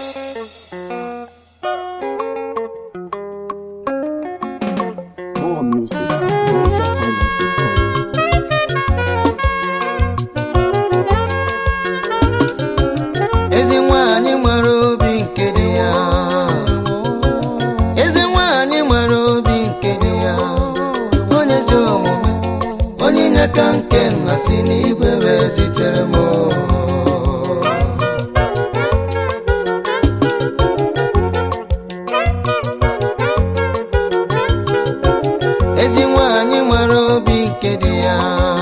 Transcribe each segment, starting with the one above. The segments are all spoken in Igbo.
More music at NigerHighlife.com. ezi nwanyị nwere obi nke dị ya ezi nwanyị nwere obi nke dị ya onye ezi omume onye inyeaka nke nna si n'igwe wee zitere m ezi nwanyị nwere obi nke dị ya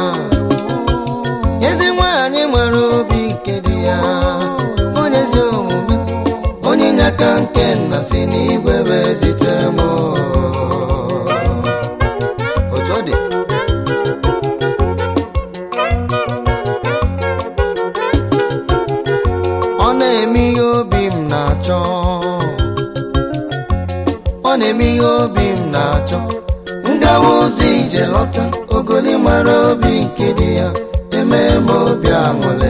ezi nwanyị nwere obi nke dị ya onye ezi omume onye inyeaka nke nna si n'igwe wee zitere m otu ọ dị ọ na-eme ihe obi m na-achọ ọ na-eme ihe obi m na-achọ ngawa ozi ije lọta ogoli mara obi nke dị ya eme m obi aṅụle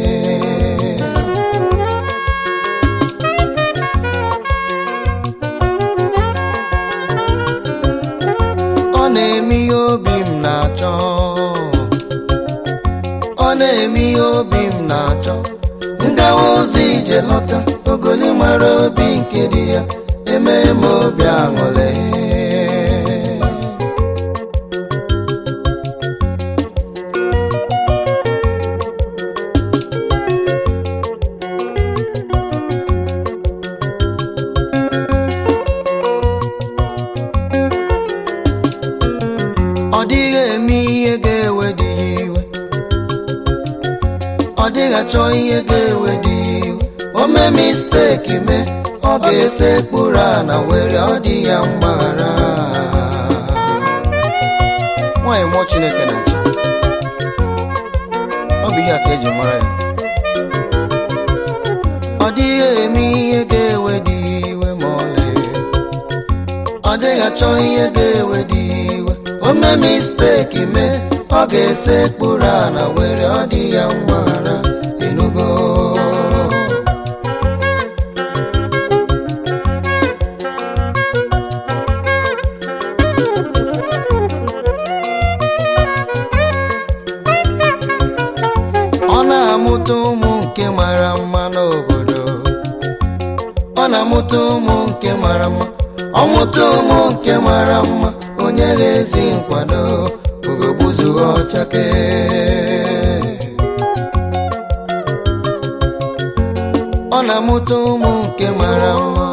ọ na-eme ihe obi m na-achọ ọ na-eme ihe obi m na-achọ ngawa ozi ije lọta ogoli mara obi nke dị ya eme m obi aṅụle ọ dịghị eme ihe ga-ewe dị ya iwe ọ dịghị achọ ihe ga-ewe dị ya iwe o mee misteki mee ọ ga-ese kpụrụ ana were ọ dị ya mgbaghara nwaanyị mmụọ chineke na-achị ọ bụ ihe a ka eji mara ya ọ dịghị eme ihe ga-ewe dị ya iwe ma ọlị ọ dịghị achọ ihe ga-ewe dị ya iwe o mee misteki mee ọ ga-ese kpụrụ ana were ọ dị ya mgbaghara tinugo ọ na-amụta ụmụ nke mara mma n'obodo ọ na-amụta ụmụ nke mara mma ọ mụta ụmụ nke mara mma onye ga-ezi nkwado ugogbuzughị ọchake ọ na-amụta ụmụ nke mara mma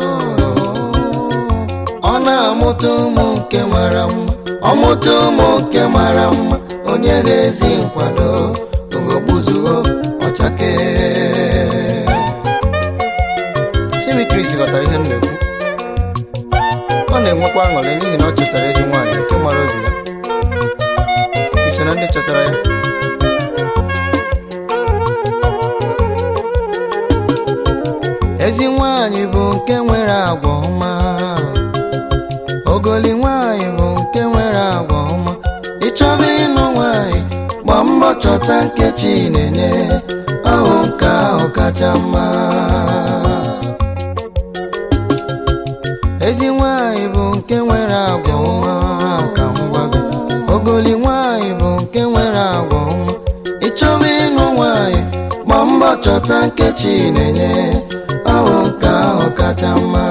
ọ na-amụta ụmụ nke mara mma ọ mụta ụmụ nke mara mma onye ga-ezi nkwado ugogbuzughị ọchake simi Chris ghọtara ihe m na-ekwu ọ na-enwekwa aṅụrị n'ihi na ọ chọtara ezi nwaanyị nke mara obi ya iso na ndị chọtara ya ezi nwaanyị bụ nke nwere agwa ọma ogoli nwaanyị bụ nke nwere agwa ọma ịchọba ịnụ nwaanyị gba mbọ chọta nkechi na-enye ahụ nke ahụ kacha mma ezi nwanyị bụ nke nwere agwa ọma ka m gwa gị ogoli nwanyị bụ nke nwere agwa ọma ịchọba ịnụ nwanyị gba mbọ chọta nkechi na-enye ahụ nke ahụ kacha mma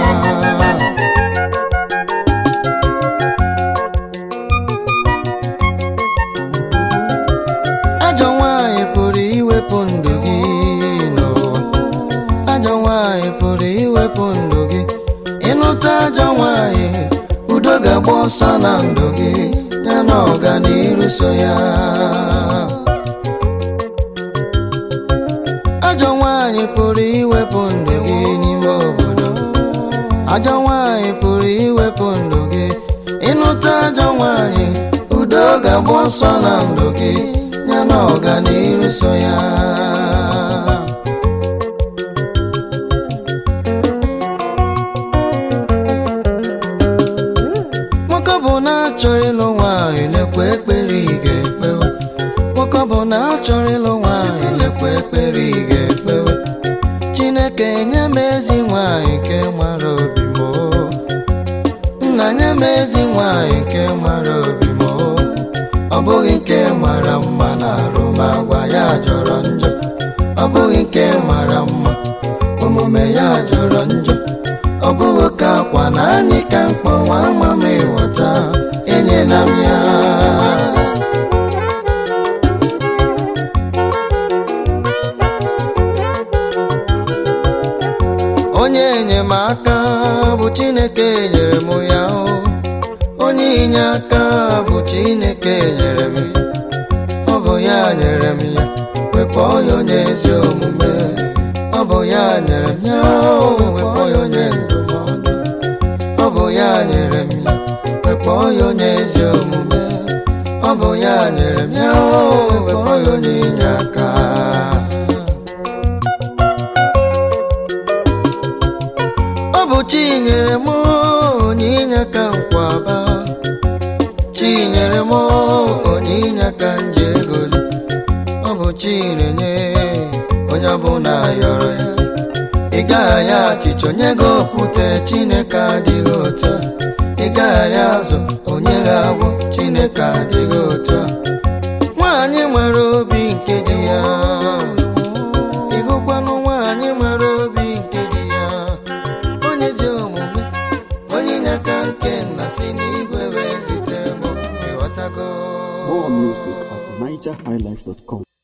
ajọ nwanyị pụrụ iwepụ ndụ gị n'ụwa ajọ nwanyị pụrụ iwepụ ndụ gị ịnụta ajọ nwanyị udo ga-agba ọsọ na ndụ gị ya na ọganiru so ya ajọ nwanyị pụrụ iwepụ ndụ gị n'ime obodo ajọ nwanyị pụrụ iwepụ ndụ gị ịnụta ajọ nwanyị udo ga-agba ọsọ na ndụ gị ya na ọganiru so ya nwoke ọ bụ na-achọrọ ịlụ nwaanyị lekwa ekpere ị ga-ekpewe nwoke ọ bụ na-achọrọ ịlụ nwaanyị lekwa ekpere ị ga-ekpewe chineke chineke nye m ezi nwanyị nke mara obi m o. nna nye m ezi nwanyị nke mara obi m o. ọ bụghị nke mara mma na arụmagwa ya jọrọ njọ ọ bụghị nke mara mma omume ya jọrọ njọ ọ bụghị ka akwa na anyị ka mkpọ nwa ama m ịghọta enyela m ya onye enyemaka bụ chineke nyere m ya o onye inye aka bụ chineke nyere m ya ọ bụ ya nyere m ya wekpọọ ya onye ezi omume ọ bụ ya nyere m ya o wekpọọ ya onye ndụmọdụ ọ bụ ya nyere m ya wekpọọ ya onye ezi omume ọ bụ ya nyere m ya o wekpọọ ya onye inye aka ọ bụ chi nyere m onye inye aka nkwaba chi nyere m onye inye aka nji egoli ọ bụ chi na-enye onye ọbụla yọrọ ya ị gaghị ya achịcha onye gị okwute chineke adịghị otu a ị gaghị ya azụ onye gị agwọ chineke adịghị otu a nwaanyị nwere obi nke di ya ịhụkwanụ nwaanyị nwere obi nke di ya onye ji omume onye inye aka nke nna si n'igwe wee zitere m ịghọtago More music at NigerHighlife.com.